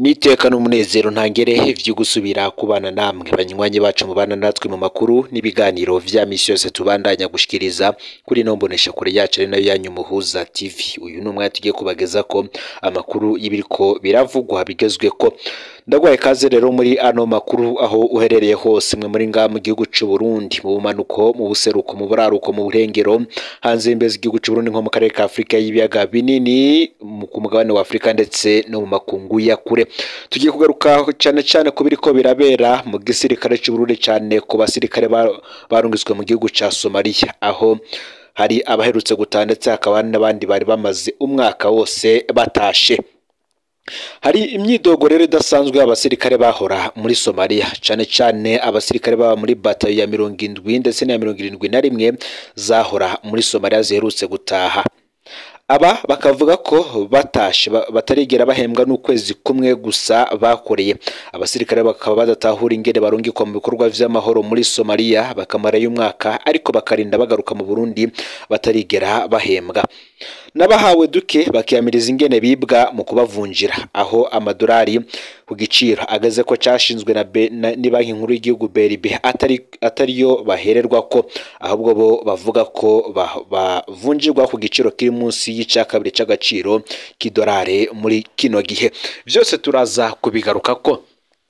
n'iteka n'umunezero ntangere vyo gusubira kubana namwe banywanyi bacu mubana natwe mu makuru n'ibiganiro vya misi yose tubandanya gushikiriza kuri ino mboneshakure yacu ari nayo yanyu muhuza tv uyu ni umwanya tugiye kubagezako amakuru y'ibiriko biravugwa bigezweko ndagwaye kaze rero muri ano makuru aho uherereye hose mwe muri ngaha mu gihugu c'u Burundi mu bumanuko mu buseruko mu buraruko mu burengero hanze y'imbezi igihugu c'u Burundi nko mu karere ka Afurika y'ibiyaga binini mu- ku mugabane wa Afurika ndetse no mu makungu ya kure tugiye kugaruka cyane cyane ku biriko birabera mu gisirikare c'u Burundi cyane ku basirikare ba- barungitswe mu gihugu ca Somalia aho hari abaherutse gutaha ndetse hakaba hari n'abandi bari bamaze umwaka wose batashe hari imyidogo rero idasanzwe abasirikare bahora muri Somalia cyane cyane abasirikare baba muri batayo ya mirongo indwi ndetse n'iya mirongo irindwi na rimwe zahora muri Somalia ziherutse gutaha aba bakavuga ko batashe ba- batarigera bahembwa n'ukwezi kumwe gusa bakoreye abasirikare bakaba badatahura ingene barungikwa mu bikorwa vy'amahoro muri Somalia bakamarayo umwaka ariko bakarinda bagaruka mu Burundi batarigera bahembwa n'abahawe duke bakiyamiriza ingene bibwa mu kubavunjira aho amadolari ku giciro ageze ko cashinzwe na, Be- na ni banki nkuru y'igihugu BRB atari atariyo bahererwa ko ahubwo bo bavuga ko ba- bavunjirwa ku giciro kiri munsi y'ica kabiri c'agaciro k'idolari muri kino gihe vyose turaza kubigaruka ko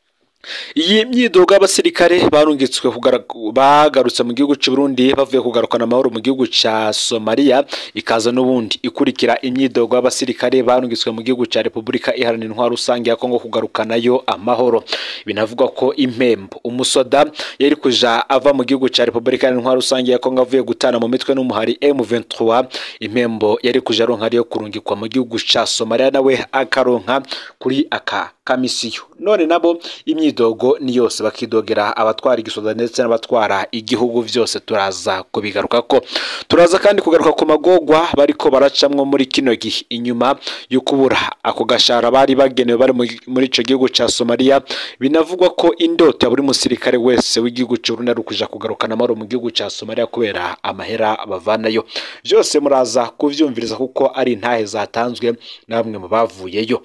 iyi myidogo y'abasirikare barungitswe kugara- bagarutse mu gihugu cy'u Burundi bavuye kugarukana amahoro mu gihugu cya Somalia ikaza n'ubundi ikurikira imyidogo y'abasirikare barungitswe mu gihugu cya Repubulika Iharanira Intwaro Rusange ya Kongo kugarukanayo amahoro binavugwa ko impembo umusoda yari kuja ava mu gihugu cya Repubulika Iharanira Intwaro Rusange ya Kongo avuye gutana mu mitwe n'umuhari M23 impembo yari kuja aronka ariyo kurungikwa mu gihugu cya Somalia nawe akaronka kuri aka kamisiyo none nabo imyidogo ni yose bakidogera abatwara igisoda ndetse n'abatwara igihugu vyose turaza kubigaruka ko turaza kandi kugaruka ku magogwa bariko baracamwo muri kino gihe inyuma yo kubura ako gashara bari bagenewe bari mu- muri ico gihugu ca Somalia binavugwa ko indoto ya buri musirikare wese w'igihugu c'u Burundi ari ukuja kugarukana amahoro mu gihugu ca Somalia kubera amahera bavanayo vyose muraza kuvyumviriza kuko ari intahe zatanzwe na bamwe mu bavuyeyo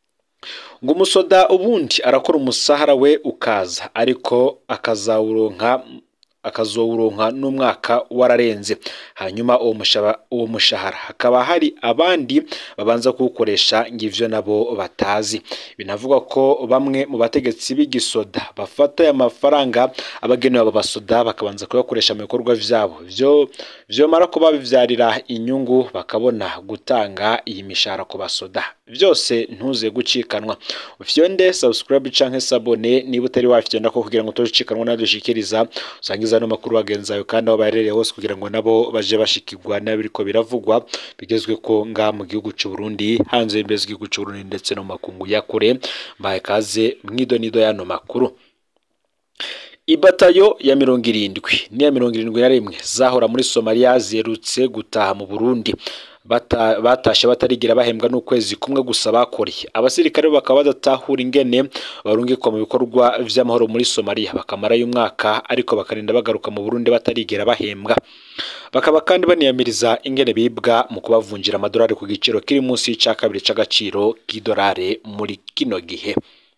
ngo umusoda ubundi arakora umusahara we ukaza ariko akazawuronka akazowuronka n'umwaka wararenze hanyuma uwo mushaba- uwo mushahara hakaba hari abandi babanza kuwukoresha ngo ivyo nabo batazi binavugwa ko bamwe mu bategetsi b'igisoda bafata aya mafaranga abagenewe abo basoda bakabanza kuyakoresha mu bikorwa vyabo vyo vyomara kuba bivyarira inyungu bakabona gutanga iyi mishahara ku basoda vyose ntuze gucikanwa ufyonde subscribe canke sabone niba utari wafyonda ko kugira ngo utocikanwa nadushikiriza usangiza ano makuru bagenzi bawe kandi aho baherereye hose kugira ngo nabo baje bashikirwa n'abiriko biravugwa bigezwe ko nga mu gihugu c'u Burundi hanze y'imbezi igihugu c'u Burundi ndetse no mu makungu ya kure mbaye kaze mwidonido y'ano makuru Ibatayo ya mirongo irindwi n'iya mirongo irindwi na rimwe zahora muri Somalia ziherutse gutaha mu Burundi Bata- batashe batarigira bahembwa n'ukwezi kumwe gusa bakoreye abasirikare bakaba badatahura ingene barungikwa mu bikorwa vy'amahoro muri Somalia bakamarayo umwaka ariko bakarinda bagaruka mu Burundi batarigera bahembwa bakaba kandi baniyamiriza ingene bibwa mu kubavunjira amadolari ku giciro kiri munsi y'ica kabiri c'agaciro k'idolari muri kino gihe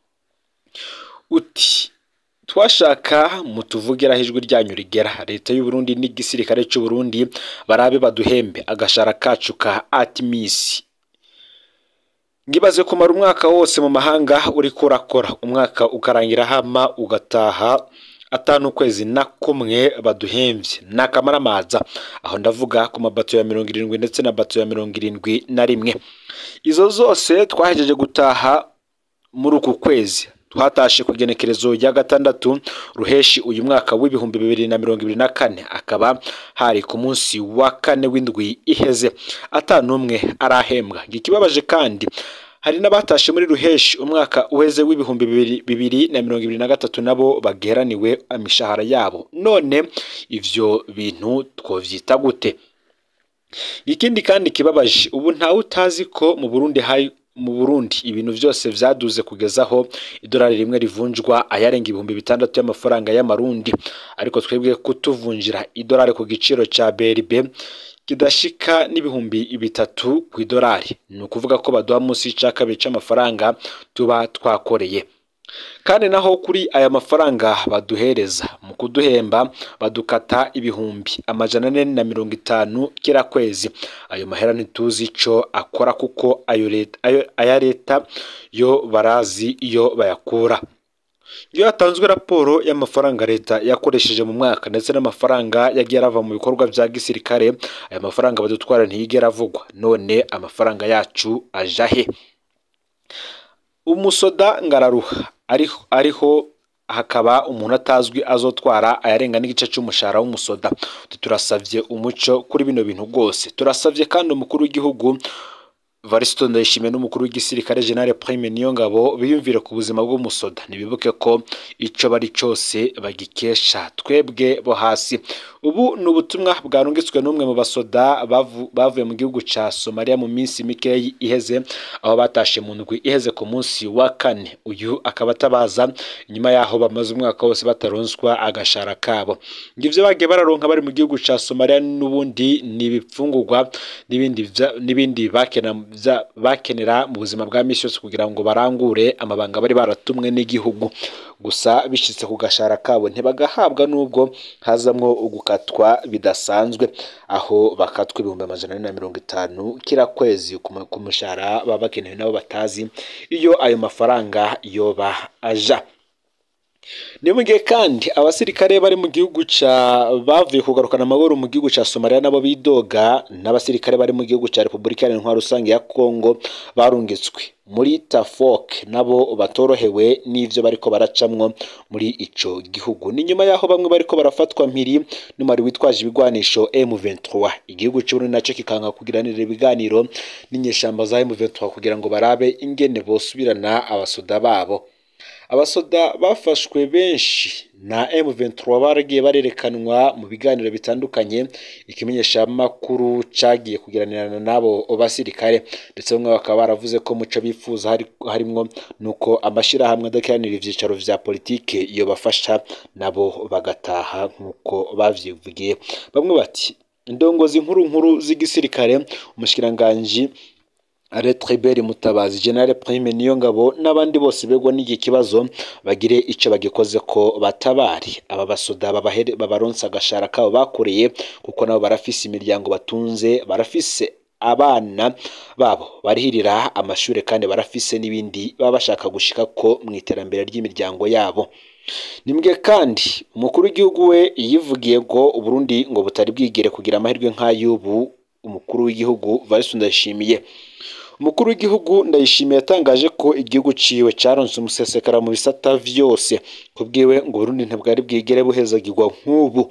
uti twashaka mutuvugiraho ijwi ryanyu rigera leta y'u Burundi n'igisirikare cy'u Burundi barabe baduhembe agashara kacu ka Atmis ngibaze kumara umwaka wose mu mahanga uriko urakora umwaka ukarangira hama ugataha atanu ukwezi na kumwe baduhemvye n'akamaramaza aho ndavuga ku mabato ya mirongo irindwi ndetse na bato ya mirongo irindwi na rimwe izo zose twahejeje gutaha muri uku kwezi twatashe ku igenekerezo rya gatandatu ruheshi uyu mwaka w'ibihumbi bibiri na mirongo ibiri na kane akaba hari ku munsi wa kane w'indwi iheze atanumwe arahembwa ikibabaje kandi hari n'abatashe muri ruheshi umwaka uheze w'ibihumbi bibiri, bibiri na mirongo ibiri na gatatu nabo bageraniwe imishahara yabo none ivyo bintu twovyita gute ikindi kandi kibabaje ubu ntawe utazi ko mu Burundi hari mu Burundi ibintu byose vyaduze kugezaho idolari rimwe rivunjwa ayarenga ibihumbi bitandatu y'amafaranga y'amarundi ariko twebwe kutuvunjira idolari ku giciro ca BRB kidashika n'ibihumbi bitatu ku idolari ni ukuvuga ko baduha munsi y'ica kabiri c'amafaranga tuba twakoreye kandi naho kuri aya mafaranga baduhereza mu kuduhemba badukata ibihumbi amajana ane na mirongo itanu kira kwezi ayo mahera ntituzi ico akora kuko ayo leta ayo aya leta yo barazi iyo bayakura iyo hatanzwe raporo y'amafaranga leta yakoresheje mu mwaka ndetse n'amafaranga yagiye arava mu bikorwa bya gisirikare aya mafaranga badutwara ntiyigera avugwa none amafaranga yacu aja he umusoda ngararuha ariho ariho hakaba umuntu atazwi azotwara ayarenga n'igice cy'umushahara w'umusoda turasabye umuco kuri bino bintu rwose turasabye kandi umukuru w'igihugu Varisito Ndayishimiye n'umukuru w'igisirikare General Prime Niyongabo biyumvire ku buzima bw'umusoda ntibibuke ko ico bari cose bagikesha twebwe bo hasi ubu ni ubutumwa bwarungitswe n'umwe mu basoda bavu- bavuye mu gihugu ca Somalia mu minsi mikeyi iheze aho batashe mu ndwi iheze ku munsi wa kane uyu akaba atabaza inyuma yaho bamaze umwaka wose bataronswa agashara kabo ngivyo bagiye bararonka bari mu gihugu ca Somalia n'ubundi ni ibipfungurwa n'ibindi vya- n'ibindi bakena vya- bakenera mu buzima bwa misi yose kugira ngo barangure amabanga bari baratumwe n'igihugu gusa bishitse ku gashara kabo ntibagahabwa n'ubwo hazamwo ugukatwa bidasanzwe aho bakatwa ibihumbi amajana ane na mirongo itanu kira kwezi ku mu- ku mushahara baba bakenewe nabo batazi iyo ayo mafaranga yoba aja ni mu gihe kandi abasirikare bari mu gihugu ca bavuye kugarukana amahoro mu gihugu ca Somalia nabo bidoga n'abasirikare bari mu gihugu ca Repubulika Iharanira Intwaro Rusange ya Kongo barungitswe muri Tafok nabo batorohewe n'ivyo bariko baracamwo muri ico gihugu ni nyuma yaho bamwe bariko barafatwa mpiri n'umari witwaje ibigwanisho M23 igihugu c'Uburundi naco kikanga kugiranira ibiganiro n'inyeshamba za M23 kugira ngo barabe ingene bosubirana abasoda babo abasoda bafashwe benshi na M23 baragiye barerekanwa mu biganiro bitandukanye ikimenyeshamakuru cagiye kugiranirana n'abo basirikare ndetse bamwe bakaba baravuze ko muco bifuza hari, harimwo nuko amashirahamwe adakiranira ivyicaro vya politike iyo bafasha nabo bagataha nk'uko bavyivugiye bamwe bati indongozi nkuru nkuru z'igisirikare umushikiranganji Aretriberi Mutabazi General Prime Niyongabo n'abandi bose begwa n'iki kibazo bagire ico bagikoze ko batabari aba basoda babahere babaronsa agashara kabo bakoreye kuko nabo barafise imiryango batunze barafise abana babo barihirira amashure kandi barafise n'ibindi baba bashaka gushika ko mu iterambere ry'imiryango yabo nimbwe kandi umukuru w'igihugu we yivugiye ko Uburundi ngo butari bwigere kugira amahirwe nk'ay'ubu umukuru w'igihugu Valentin Ndayishimiye umukuru w'igihugu ndayishimiye yatangaje ko igihugu ciwe caronse umusesekara mu bisata vyose kubwiwe ngo Burundi ntibwari bwigere buhezagirwa nk'ubu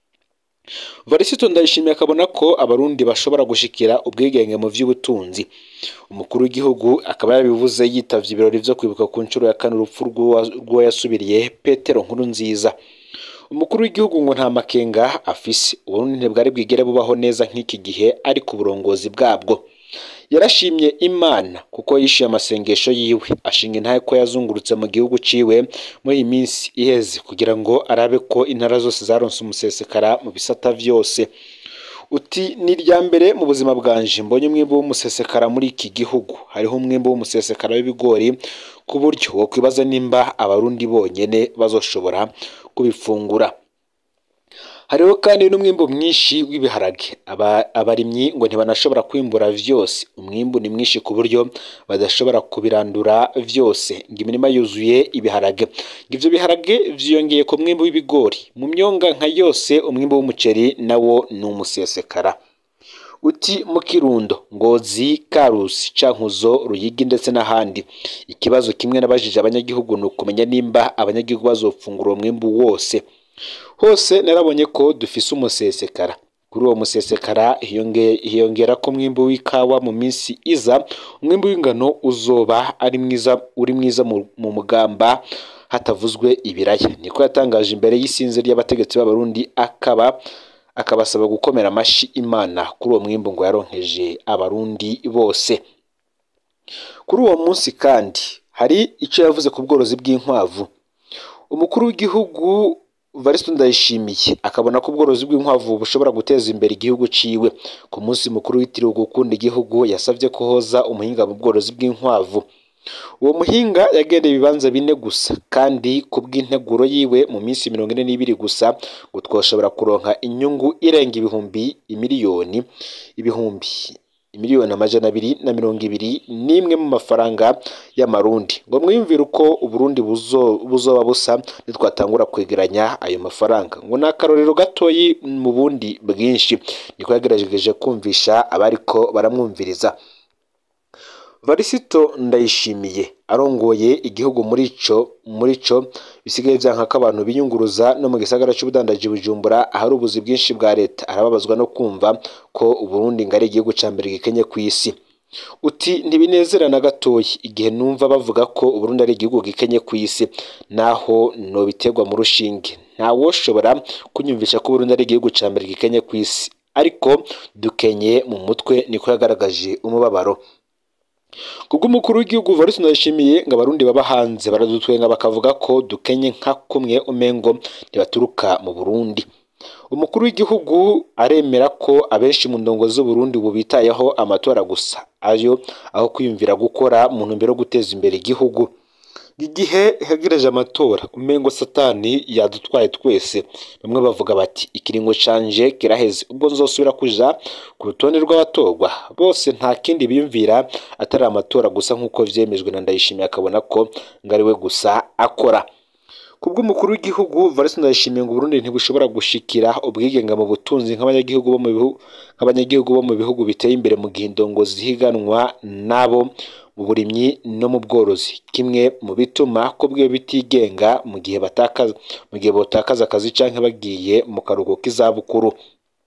Varisito ndayishimiye akabona ko abarundi bashobora gushikira ubwigenge mu vy'ubutunzi umukuru w'igihugu akaba yarabivuze yitavye ibirori vyo kwibuka ku nshuro ya kane urupfu rw'uwo yasubiriye Petero nkuru nziza umukuru w'igihugu ngo nta makenga afise uburundi ntibwari bwigere bubaho neza nk'iki gihe ari ku burongozi bwabwo yarashimye imana kuko yishyuye amasengesho yiwe ashinga intahe ko yazungurutse mu gihugu ciwe muri iyi minsi iheze kugira ngo arabe ko intara zose zaronse umusesekara mu bisata vyose uti ni irya mbere mu buzima bwanje mbonye umwimbu w'umusesekara muri iki gihugu hariho umwimbu w'umusesekara w'ibigori ku buryo wo kwibaza nimba abarundi bonyene bazoshobora kubifungura hariho kandi n'umwimbu mwinshi w'ibiharage abarimyi ngo ntibanashobora kwimbura vyose umwimbu ni mwinshi ku buryo badashobora kubirandura vyose ngo imirima yuzuye ibiharage ngo ivyo biharage vyiyongeye ku mwimbu w'ibigori mu myonga nka yose umwimbu w'umuceri nawo ni umusesekara uti mu kirundo ngozi karusi cankuzo ruyigi ndetse n'ahandi ikibazo kimwe nabajije abanyagihugu ni ukumenya nimba abanyagihugu bazofungura uwo mwimbu wose hose narabonye ko dufise umusesekara kuri uwo musesekara hiyongera ko umwimbu w'ikawa mu minsi iza umwimbu w'ingano uzoba ari mwiza uri mwiza mu mugamba hatavuzwe ibiraya niko yatangaje imbere y'isinzi ry'abategetsi b'abarundi akaba akabasaba gukomera amashi imana kuri uwo mwimbu ngo yaronkeje abarundi bose kuri uwo munsi kandi hari icyo yavuze ku bworozi bw'inkwavu umukuru w'igihugu Varisito Ndayishimiye akabona ko ubworozi bw'inkwavu bushobora guteza imbere igihugu ciwe ku munsi mukuru witiriwe gukunda igihugu yasabye ko hoza umuhinga mu bworozi bw'inkwavu uwo muhinga yagendeye ibibanza bine gusa kandi ku bw'integuro yiwe mu minsi mirongo ine n'ibiri gusa ngo twoshobora kuronka inyungu irenga ibihumbi imiliyoni ibihumbi miliyoni amajana abiri na mirongo ibiri n'imwe mu mafaranga y'amarundi ngo mwiyumvire uko uburundi buzo- buzoba busa nitwatangura kwegeranya ayo mafaranga ngo ni akarorero gatoyi mu bundi bwinshi niko yagerageje kumvisha abariko baramwumviriza varisito ndayishimiye arongoye igihugu muri ico muri co bisigaye vyanka ko abantu biyunguruza no mu gisagara c'ubudandaji bujumbura ahari ubuzi bwinshi bwa leta arababazwa no kumva ko uburundi ngo ari igihugu ca mbere gikenye kw'isi uti ntibinezera na gatoyi igihe numva bavuga ko uburundi ari igihugu gikenye kw'isi naho nobiterwa mu rushinge ntawoshobora kunyumvisha ko uburundi ari igihugu ca mbere gikenye kw'isi ariko dukenye mu mutwe niko yagaragaje umubabaro kubw'umukuru w'igihugu Varus Ndayishimiye ngo abarundi baba hanze baradutwenga bakavuga ko dukenye nka kumwe umengo ntibaturuka mu Burundi umukuru w'igihugu aremera ko abenshi mu ndongo z'Uburundi ubu bitayeho amatora gusa ayo aho kwiyumvira gukora mu ntumbero yo guteza imbere igihugu igihe hegereje amatora umengo satani yadutwaye twese bamwe bavuga bati ikiringo canje kiraheze ubwo nzosubira kuja ku rutonde rw'abatorwa bose nta kindi biyumvira atari amatora gusa nk'uko vyemejwe na Ndayishimiye akabona ko ngo ari we gusa akora kubw'umukuru w'igihugu Varese Ndayishimiye ngo Burundi ntibushobora gushikira ubwigenge mu butunzi nk'abanyagihugu bo mu bihugu nk'abanyagihugu bo mu bihugu biteye imbere mu gihe indongo zihiganwa nabo mu burimyi no mu bworozi kimwe mu bituma ko bwiwe bitigenga mu gihe batakaza mu gihe botakaza akazi canke bagiye mu karuhuko k'izabukuru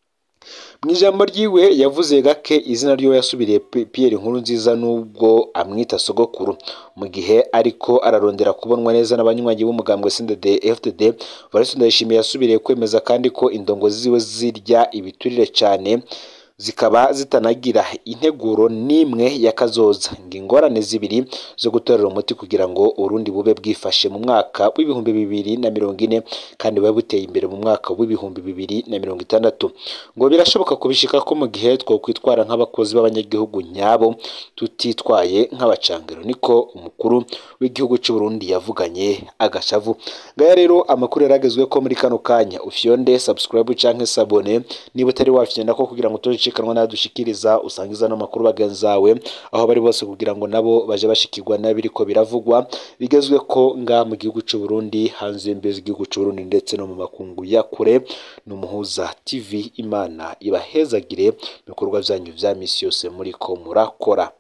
mu ijambo ryiwe yavuze gake izina ryiwe yasubiriye P- Pierre Nkurunziza nubwo amwita sogokuru mu gihe ariko ararondera kubonwa neza n'abanywanyi b'umugambwe CNDD FDD Varese Ndayishimiye yasubiriye kwemeza kandi ko indongo ziwe zirya ibiturire cyane zikaba zitanagira integuro n'imwe y'akazoza ngo ingorane zibiri zo gutorera umuti kugira ngo Urundi bube bwifashe mu mwaka w'ibihumbi bibiri na mirongo ine kandi bube buteye imbere mu mwaka w'ibihumbi bibiri na mirongo itandatu ngo birashoboka kubishika ko mu gihe twokwitwara nk'abakozi b'abanyagihugu nyabo tutitwaye nk'abacangero niko umukuru w'igihugu cy'u Burundi yavuganye agashavu ngaya rero amakuru yaragezwe ko muri kano kanya ufyonde subscribe canke sabone niba utari wafyonda ko kugira ngo utocikanwa n'adushikiriza usangiza n'amakuru bagenzi bawe aho bari bose kugira ngo nabo baje bashikirwa n'abiriko biravugwa bigezwe ko nga mu gihugu cy'u Burundi hanze y'imbizi z'igihugu cy'u Burundi ndetse no mu makungu ya kure n'umuhuza TV Imana ibahezagire mu bikorwa byanyu vya misi yose muriko murakora